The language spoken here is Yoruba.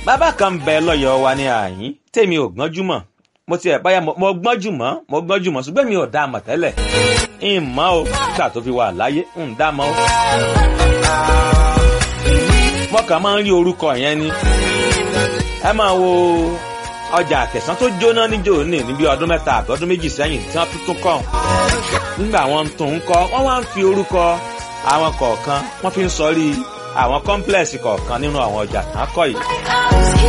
bàbá kan bẹ lọ́yọ̀ọ́ wa ní àyín tèmi ò gbọ́njú mọ̀ mo tiẹ̀ báyà mo gbọ́njú mọ́ mo gbọ́njú mọ́ ṣùgbọ́n mi ò dá a mọ̀ tẹ́lẹ̀ ń mọ́ o nígbà tó fi wà láyé ń dá mọ́ o. mo kàn máa ń rí orúkọ yẹn ni ẹ máa wo ọjà àtẹ̀sán tó jóná níjó ní níbi ọdún mẹ́ta àbí ọdún méjì sẹ́yìn tí wọ́n tún tún kọ́ nígbà wọn tún ń kọ́ wọ́n wá ń fi orúkọ àwọn kọ̀ọ̀kan wọ́n fi ń sọrí àwọn kọ́ńplẹ̀sì kọ̀ọ̀kan nínú àwọn ọjà tán kọ́ yìí.